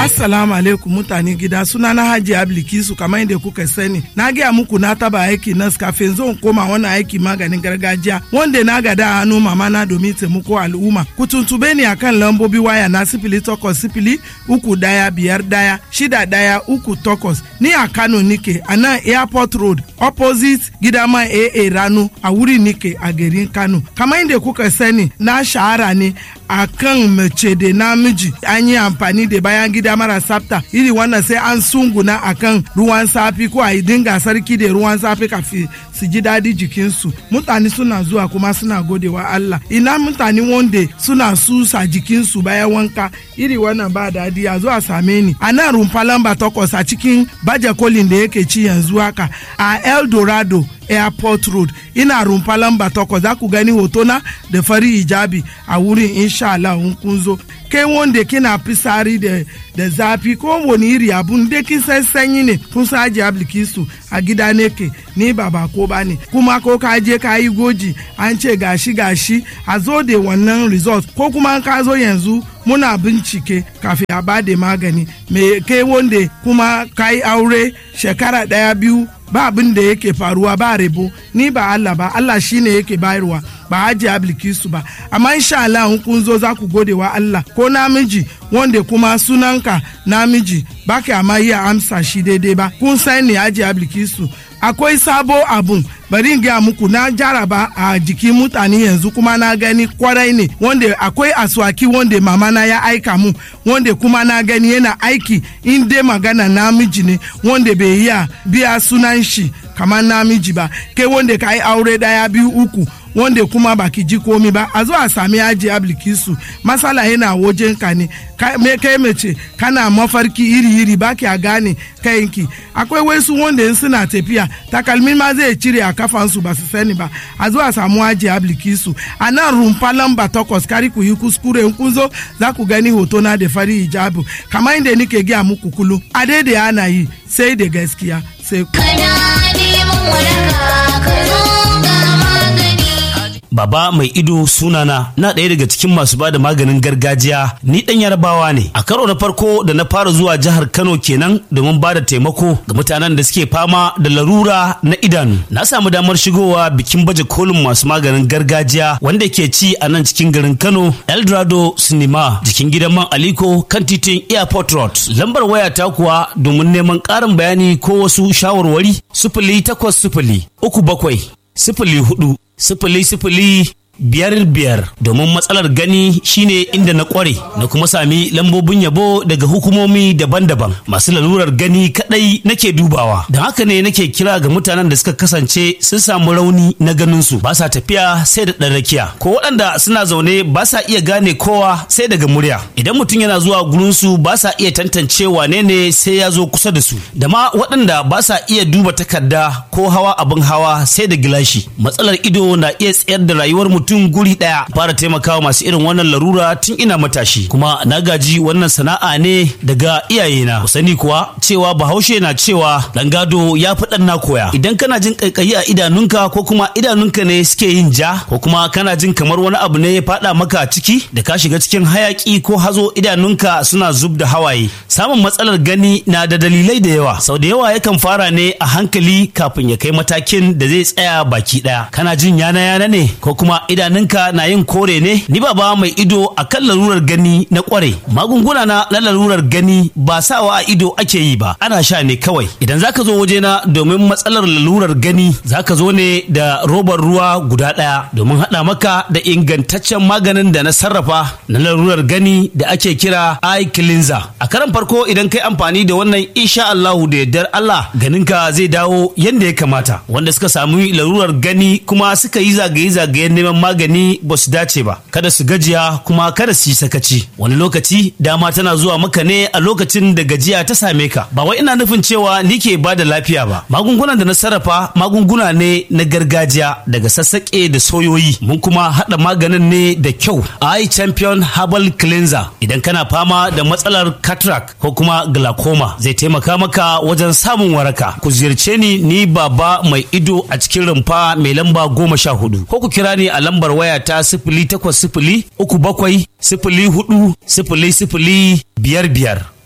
Assalamu alaikum mutane gida suna na Hajji Ablikisu kamar yadda kuka sani. Na gaya muku na taba aiki nas kafin zan koma wani aiki maganin gargajiya wanda na gada a hannu mama na domin taimako al'umma. Ku tuntube ni akan lambobi waya na sifili takwas sifili uku daya biyar daya shida daya uku takwas. Ni a Kano nike a nan Airport Road opposite gidama AA Rano a wuri nike a garin Kano. Kamar yadda kuka sani na shahara ne a kan mace da namiji an yi amfani da bayan gida mara tsafta iri wannan sai an sunguna a kan ruwan safi ko a yi dinga sarki da ruwan safi kafin su ji daɗi jikinsu mutane suna zuwa kuma suna godewa Allah ina mutane wanda suna susa jikinsu bayan wanka iri wannan ba daɗi a zuwa same ni a nan rumfa lamba takwas a cikin baje kolin da yake ci yanzu haka a El Dorado airport road ina rumfa lamba takwas za ku gani hotona da fari hijabi a wurin insha Allah in kun zo kai wanda kina fisari da da zafi ko wani iri abun da kin san sanyi ne kun sa aji ablikisu a gida ne ke ni ba ba ko ba ne kuma ko ka je ka yi goji an ce gashi gashi a zo da wannan result ko kuma ka zo yanzu muna bincike kafin a ba da magani me kai wanda kuma ka yi aure shekara daya biyu ba abin da yake faruwa ba rebo ni ba Allah ba Allah shine yake bayarwa ba haji ablikisu ba amma insha Allah in kun zo za ku gode wa Allah ko namiji wanda kuma sunanka namiji ba ka amma iya amsa shi daidai ba kun san ne haji ablikisu akwai sabo abun bari in gaya muku na jaraba a jikin mutane yanzu kuma na gani kwarai ne wanda akwai aswaki wanda mama na ya aika mu wanda kuma na gani yana aiki in dai magana namiji ne wanda bai iya biya sunan shi kamar namiji ba kai wanda ka yi aure daya biyu uku wanda kuma baki ji komi ba a zo a sami aji ablikisu masala yana wajen ka ne kai mace kana mafarki iri-iri baki a gane kayanki akwai wasu wanda in suna tafiya takalmi ma zai cire a kafansu ba su sani ba a zo a samu aji ablikisu a nan rumfa lamba takwas kari ku yi kuskure in kun zo za ku gani hoto na da fari hijabu kamar inda nike gaya muku kulu a daidai ana yi sai da gaskiya sai Kana neman waraka ka zo ga magani. Baba mai ido sunana na ɗaya daga cikin masu bada maganin gargajiya ni ɗan yarabawa ne. A karo na farko da na fara zuwa jihar Kano kenan domin bada taimako ga mutanen da suke fama da larura na idanu. Na samu damar shigowa bikin baje kolin masu maganin gargajiya wanda ke ci a nan cikin garin Kano Eldorado Cinema jikin gidan man Aliko kan titin Airport Road. Lambar waya ta kuwa domin neman ƙarin bayani ko wasu shawarwari sifili takwas sifili uku bakwai sifili hudu sifili sifili biyar biyar domin matsalar gani shine inda na kware na kuma sami lambobin yabo daga hukumomi daban-daban masu lalurar gani kadai nake dubawa don haka ne nake kira ga mutanen da suka kasance sun samu rauni na ganinsu ba sa tafiya sai da ɗan rakiya ko waɗanda suna zaune ba sa iya gane kowa sai daga murya idan mutum yana zuwa gurinsu ba sa iya tantance wane ne sai ya zo kusa da su da ma waɗanda ba sa iya duba takarda ko hawa abin hawa sai da gilashi matsalar ido na iya tsayar da rayuwar mutum mutum guri ɗaya fara taimakawa masu irin wannan larura tun ina matashi kuma na gaji wannan sana'a ne daga iyayena ku sani kuwa cewa bahaushe na cewa dan gado ya fi dan na koya idan kana jin kaikayi a idanunka ko kuma idanunka ne suke yin ja ko kuma kana jin kamar wani abu ne ya faɗa maka ciki da ka shiga cikin hayaki ko hazo idanunka suna zub da hawaye samun matsalar gani na da dalilai da yawa sau da yawa yakan fara ne a hankali kafin ya kai matakin da zai tsaya baki ɗaya kana jin yana yana ne ko kuma idanunka na yin kore ne ni baba mai ido a kan larurar gani na kware magunguna na na larurar gani ba sawa a ido ake yi ba ana sha ne kawai idan zaka zo wajena domin matsalar lalurar gani zaka zo ne da robar ruwa guda ɗaya domin haɗa maka da ingantaccen maganin da na sarrafa na larurar gani da ake kira eye cleanser a karan farko idan kai amfani da wannan insha Allahu da yardar Allah ganinka zai dawo yanda ya kamata wanda suka sami larurar gani kuma suka yi zagaye-zagayen neman magani ba su dace ba kada su gajiya kuma kada su yi sakaci wani lokaci dama tana zuwa maka ne a lokacin da gajiya ta same ka ba wai ina nufin cewa ni ke ba da lafiya ba magungunan da na sarrafa magunguna ne na gargajiya daga sassaƙe da soyoyi mun kuma haɗa maganin ne da kyau eye champion herbal cleanser idan kana fama da matsalar cataract ko kuma glaucoma zai taimaka maka wajen samun waraka ku ziyarce ni ni baba mai ido a cikin rumfa mai lamba goma sha hudu ko ku kira ni a lambar waya ta sifili takwas sifili uku bakwai sifili hudu sifili sifili biyar biyar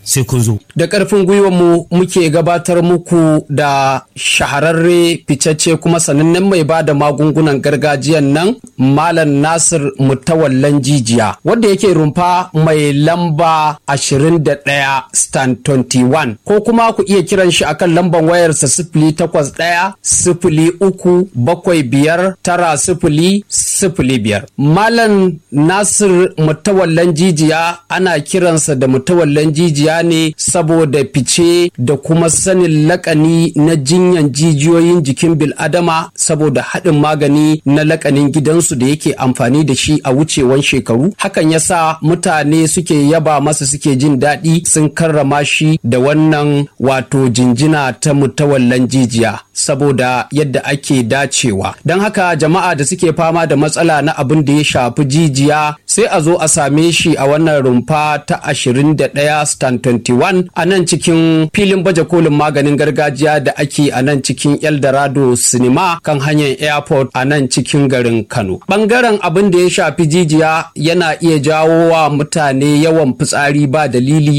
sai kun zo. Da ƙarfin mu muke gabatar muku da shahararre ficacce kuma sanannen mai ba da magungunan gargajiyan nan Malam Nasir Mutawallan Jijiya wanda yake rumfa mai lamba 21 stand 21 ko kuma ku iya kiran shi akan lambar wayarsa sifili takwas ɗaya sifili uku bakwai biyar tara sifili sifili biyar. Malam Nasir Mutawallan Jijiya ana kiransa da Mutawallan Jijiya ne saboda fice da kuma sanin lakani na jinyan jijiyoyin jikin bil'adama saboda haɗin magani na lakanin gidansu da yake amfani da shi a wucewan shekaru hakan yasa mutane suke yaba masa suke jin daɗi sun karrama shi da wannan wato jinjina ta mutawallan jijiya saboda yadda ake dacewa don haka jama'a da suke fama da matsala na abin da ya shafi jijiya sai a zo a same shi a wannan rumfa ta 21 stand 21 a nan cikin filin baje kolin maganin gargajiya da ake a nan cikin eldorado cinema kan hanyar airport a nan cikin garin kano bangaren abin da ya shafi jijiya yana iya jawo wa mutane yawan fitsari ba dalili